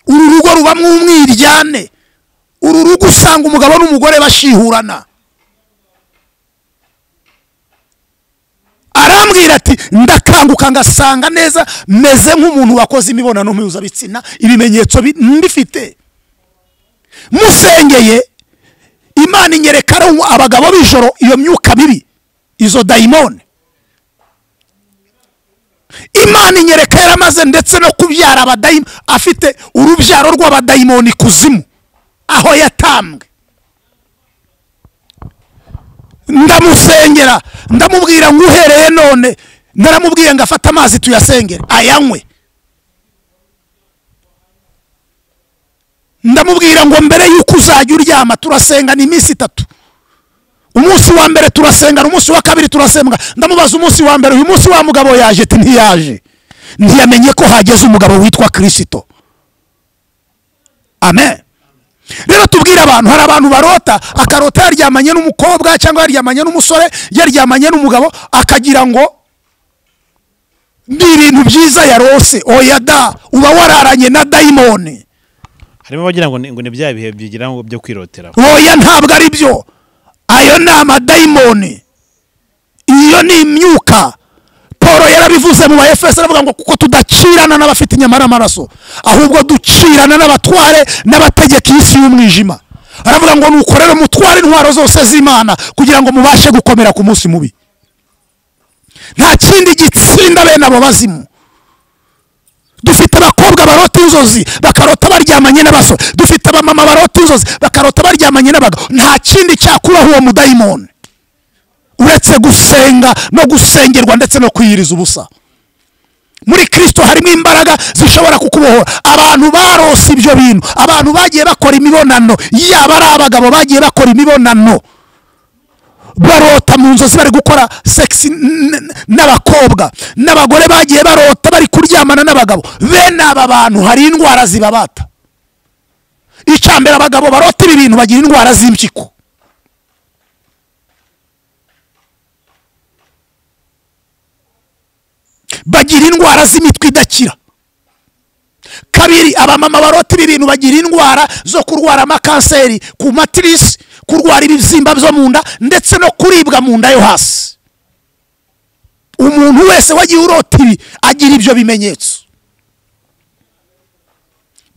uru rugo rubamo umwiryane uru rugo usanga umugabo n'umugore bashihurana arambwira ati ndakanguka ngasanga neza meze nk'umuntu wakoze imibonano mpuzabitsina ibimenyetso bi- mbifite musengeye imana inyereka ari umu- abagabo b'ijoro iyo myuka mibi izo dayimoni imana inyereka yaramaze ndetse no kubyara abadayimoni afite urubyaro rw'abadayimoni kuzimu aho yatambwe ndamusengera ndamubwira ngo uhereye none naramubwiye ngo afate amazi tuyasengere ayanywe ndamubwira ngo mbere y'uko uzajya uryama turasenga ni iminsi itatu umunsi wa mbere turasengana umunsi wa kabiri turasenga ndamubaza umunsi wa mbere uyu munsi wa mugabo yaje ati ntiyaje ntiyamenye ko hageze umugabo witwa kirisito amen rero tubwire abantu hari abantu barota akarota yaryamanye n'umukobwa cyangwa yaryamanye n'umusore yaryamanye n'umugabo akagira ngo ni ibintu byiza yarose oya da uba wararanye na dayimoni harimo abagira ngo ni ngo ni bya bihe byigira ngo byo kwirotera oya ntabwo ari byo ayo ni amadayimoni iyo ni imyuka paul yarabivuze mu baefeso aravuga ngo kuko tudacirana n'abafite inyama n'amaraso ahubwo ducirana n'abatware n'abategeka iy'isi y'umwijima aravuga ngo nukorere mutware intwaro zose z'imana kugira ngo mubashe gukomera ku munsi mubi nta kindi gitsinda bene abo bazimu dufite abakobwa barota inzozi bakarota baryamanye n'abasore dufite abamama barota inzozi bakarota baryamanye n'abagabo nta kindi cyakubaho uwo mudayimoni uretse gusenga no gusengerwa ndetse no kwiyiriza ubusa muri kirisito harimo imbaraga zishobora kukubohora abantu barose ibyo bintu abantu bagiye bakora imibonano yaba ari abagabo bagiye bakora imibonano barota mu nzozi bari gukora segisi n'abakobwa n'abagore bagiye barota bari kuryamana n'abagabo bene aba bantu hari indwara zibabata icyambere abagabo barota ibi bintu bagira indwara z'impyiko bagira indwara z'imitwe idakira kabiri abamama barota ibi bintu bagira indwara zo kurwara amakanseri ku matirisi kurwara ibibyimba byo mu nda ndetse no kuribwa mu nda yo hasi umuntu wese wagiye urota ibi agira ibyo bimenyetso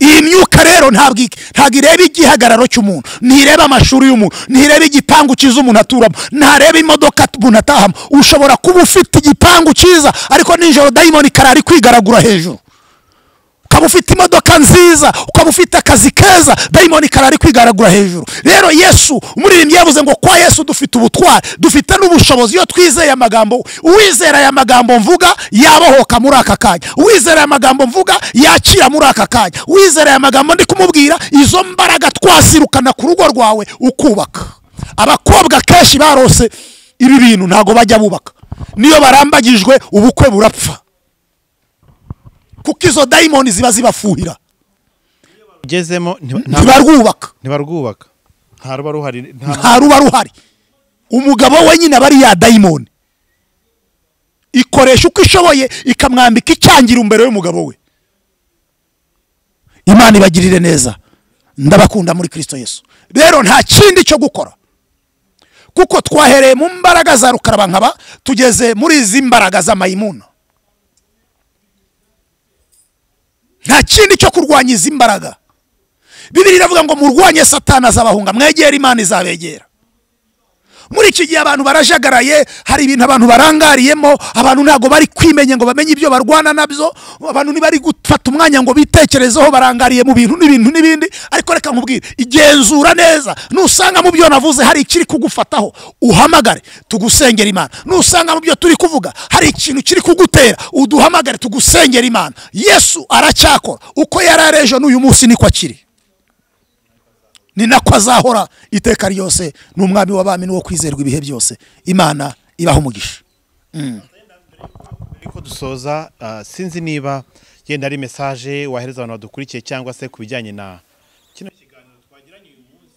iyi myuka rero ntabwo ik- ntabwo ireba igihagararo cy'umuntu ntireba amashuri y'umuntu ntireba igipangu cyiza umuntu aturamo ntareba imodoka umuntu atahamo ushobora kuba ufite igipangu cyiza ariko nijoro dayimoni karari kwigaragura hejuru ukaba ufite imodoka nziza ukaba ufite akazi keza dayimoni karari kwigaragura hejuru rero yesu umuririmbyi yavuze ngo kwa yesu dufite ubutwari dufite n'ubushobozi iyo twizeye amagambo uwizera aya magambo mvuga yabohoka muri aka kanya uwizera aya magambo mvuga yakira muri aka kanya uwizera aya magambo ndi kumubwira izo mbaraga twazirukana ku rugo rwawe ukubaka abakobwa kenshi barose ibi bintu ntabwo bajya bubaka niyo barambagijwe ubukwe burapfa kuko izo dayimoni ziba zibafuhira ugezemo ntiba- nta- ntibarwubaka ntibarwubaka nta ruba ruhari nta nta ruba ruhari umugabo we nyine aba ari ya dayimoni ikoresha uko ishoboye ikamwambika icyangira imbere y'umugabo we imana ibagirire neza ndabakunda muri kirisito yesu rero nta kindi cyo gukora kuko twahereye mu mbaraga za rukarabankaba tugeze muri izi mbaraga za mayimuna nta kindi cyo kurwanya izi mbaraga bibiri iravuga ngo murwanye satani azabahunga mwegera imana izabegera muri iki gihe abantu barajagaraye hari ibintu abantu barangariyemo abantu ntabwo bari kwimenya ngo bamenye ibyo barwana nabyo abantu ntibari gufata umwanya ngo bitekerezeho barangariye mu bintu n'ibintu n'ibindi ariko reka nkubwire igenzura neza nusanga mu byo navuze hari ikiri kugufataho uhamagare tugusengera imana nusanga mu byo turi kuvuga hari ikintu kiri kugutera uduhamagare tugusengera imana yesu aracyakora uko yari ari ejo n'uyu munsi niko akiri ni nako azahora iteka ryose ni umwami w'abami n'uwo kwizerwa ibihe byose imana ibaha umugisha Ariko dusoza ah, sinzi niba yenda ari mesaje wahereza abantu badukurikiye cyangwa se ku bijyanye na kino ikiganiro twagiranye uyu munsi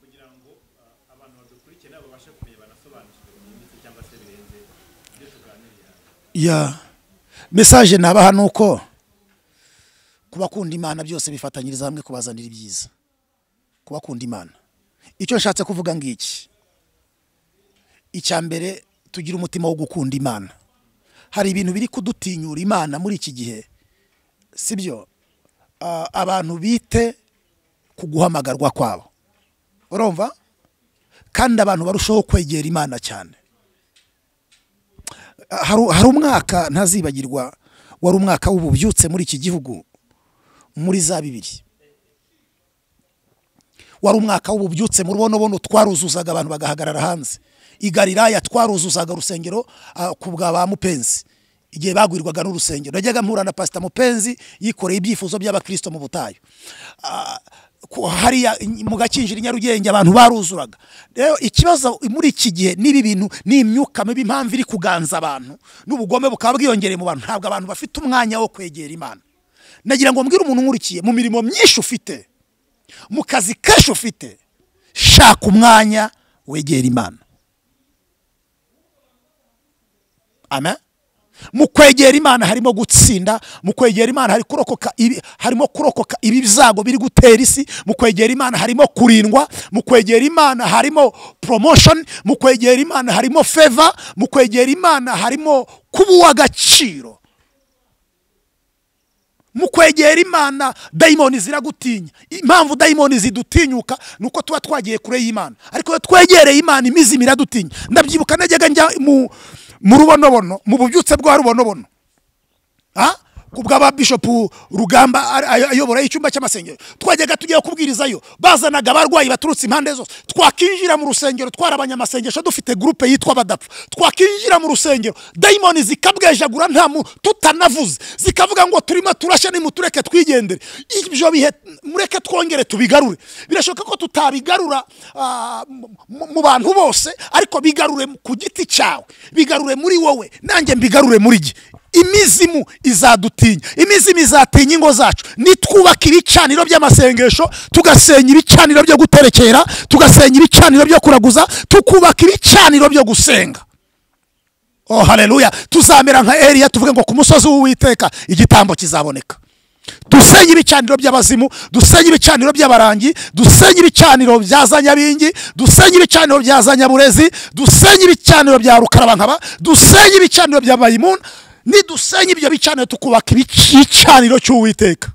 kugira ngo ah, abantu badukurikiye nabo babashe kumenya banasobanukirwe mu minsi cyangwa se birenze ibyo tuganiriye ya mesaje nabaha ni uko kubakunda imana byose bifatanyiriza hamwe kubazanira ibyiza kubakunda imana icyo nshatse kuvuga ngiki icya mbere tugira umutima wo gukunda imana hari ibintu biri kudutinyura imana muri iki gihe sibyo Ah, abantu bite ku guhamagarwa kwabo urumva kandi abantu barushaho kwegera imana cyane hari hari umwaka ntazibagirwa wari umwaka w'ububyutse muri iki gihugu muri za bibiri wari umwaka w'ububyutse mu rubonobono twaruzuzaga abantu bagahagarara hanze i galilaya twaruzuzaga urusengero ah, ku bwa ba mupenzi igihe bagwirwaga n'urusengero najyaga mpura na pasita mupenzi yikoreye ibyifuzo by'abakristo mu butayu Ah, ku- hariya i- mu gakinjiro i nyarugenge abantu baruzuraga rero ikibazo muri iki gihe n'ibi bintu ni imyuka mibi impamvu iri kuganza abantu n'ubugome bukaba bwiyongereye mu bantu ntabwo abantu bafite umwanya wo kwegera imana nagira ngo mbwire umuntu unkurikiye mu mirimo myinshi ufite mu kazi kenshi ufite shaka umwanya wegera imana amen mu kwegera imana harimo gutsinda mu kwegera imana hari kurokoka ibi- harimo kurokoka ibi byago biri gutera isi mu kwegera imana harimo kurindwa mu kwegera imana harimo promotion mu kwegera imana harimo favor mu kwegera imana harimo kuba uw'agaciro mu kwegera imana dayimoni ziragutinya impamvu dayimoni zidutinyuka ni uko tuba twagiye kure y'imana ariko iyo twegereye imana imizimu iradutinya ndabyibuka najyaga njya mu mu rubonobono mu bubyutse bwa rubonobono Ah? ku bw'aba bishopu rugamba ari- ayo- ayobora icyumba cy'amasengero twajyaga tugiye kubwirizayo bazanaga abarwayi baturutse impande zose twakinjira mu rusengero twarabanye amasengesho dufite gurupe yitwa badapfa twakinjira mu rusengero dayimoni zikabwejagura nta muntu tutanavuze zikavuga ngo turimo turashya nimutureke twigendere ibyo bihe mureke twongere tubigarure birashoboka ko tutabigarura ah, mu- mu- mu bantu bose ariko bigarure ku giti cyawe bigarure muri wowe nanjye mbigarure muri jye imizimu izadutinya imizimu izatinya ingo zacu nitwubaka ibicaniro by'amasengesho tugasenya ibicaniro byo guterekera tugasenya ibicaniro byo kuraguza tukubaka ibicaniro byo gusenga oh haleluya tuzamera nka eliya tuvuge ngo ku musozi w'uwiteka igitambo kizaboneka dusenye ibicaniro by'abazimu dusenye ibicaniro by'abarangi dusenye ibicaniro bya za nyabingi dusenye ibicaniro bya za nyaburezi dusenye ibicaniro bya rukarabankaba dusenye ibicaniro bya mayimuna nidusenye ibyo bicaniro tukubaka ibic- igicaniro cy'uwiteka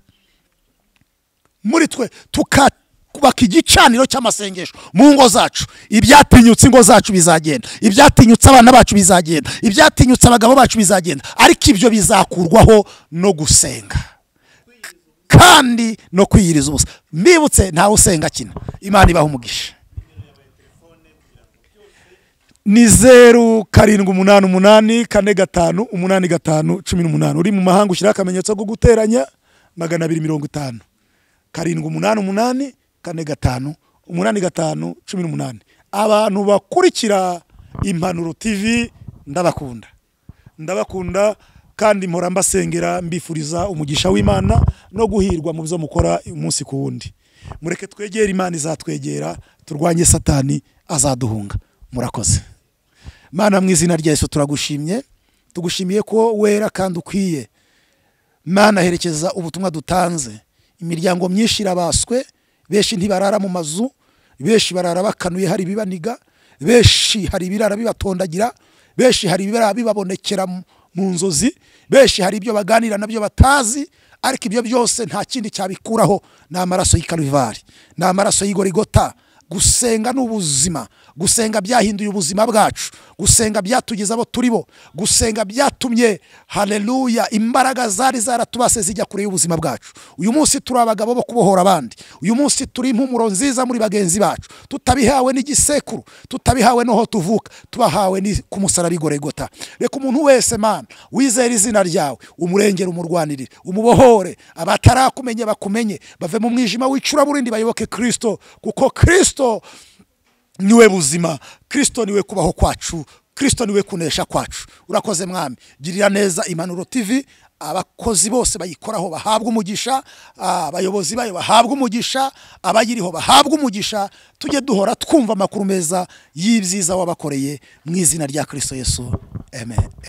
muri twe tukubaka igicaniro cy'amasengesho mu ngo zacu ibyatinyutse ingo zacu bizagenda ibyatinyutse abana bacu bizagenda ibyatinyutse abagabo bacu bizagenda ariko ibyo bizakurwaho no gusenga kandi no kwiyiriza ubusa mbibutse ntawe usenga akina imana ibaha umugisha ni zeru karindwi umunani umunani kane gatanu umunani gatanu cumi n'umunani uri mu mahanga ushyiraho akamenyetso ko guteranya magana abiri mirongo itanu karindwi umunani umunani kane gatanu umunani gatanu cumi n'umunani abantu bakurikira impanuro tv ndabakunda ndabakunda kandi mpora mbasengera mbifuriza umugisha w'imana no guhirwa mu byo mukora umunsi ku wundi mureke twegere imana izatwegera turwanye satani azaduhunga murakoze mana mu izina rya yesu turagushimye tugushimiye ko wera kandi ukwiye mana herekeza ubutumwa dutanze imiryango myinshi irabaswe benshi ntibarara mu mazu benshi barara bakanuye hari ibibaniga benshi hari ibirara bibatondagira benshi hari ibirara bibabonekera mu- mu nzozi benshi hari ibyo baganira nabyo batazi ariko ibyo byose nta kindi cyabikuraho ni amaraso y'i Karuvali, ni amaraso y'igorigota gusenga ni ubuzima gusenga byahinduye ubuzima bwacu gusenga byatugeza abo turi bo gusenga byatumye haleluya imbaraga zari zaratubase zijya kure y'ubuzima bwacu uyu munsi turi abagabo bo kubohora abandi uyu munsi turi impumuro nziza muri bagenzi bacu tutabihawe n'igisekuru tutabihawe n'aho tuvuka tubahawe ni- ku musaraba igorigota reka umuntu wese mana wizera izina ryawe umurengere umurwanirire umubohore abatarakumenye bakumenye bave mu mwijima w'icuraburindi bayoboke kirisito kuko kirisito niwe buzima kirisito niwe kubaho kwacu kirisito niwe kunesha kwacu urakoze mwami girira neza impanuro tv abakozi bose bayikoraho bahabwa umugisha ah, abayobozi bayo bahabwa umugisha abayiriho bahabwa umugisha tujye duhora twumva amakuru meza y'ibyiza wabakoreye mu izina rya kirisito yesu amen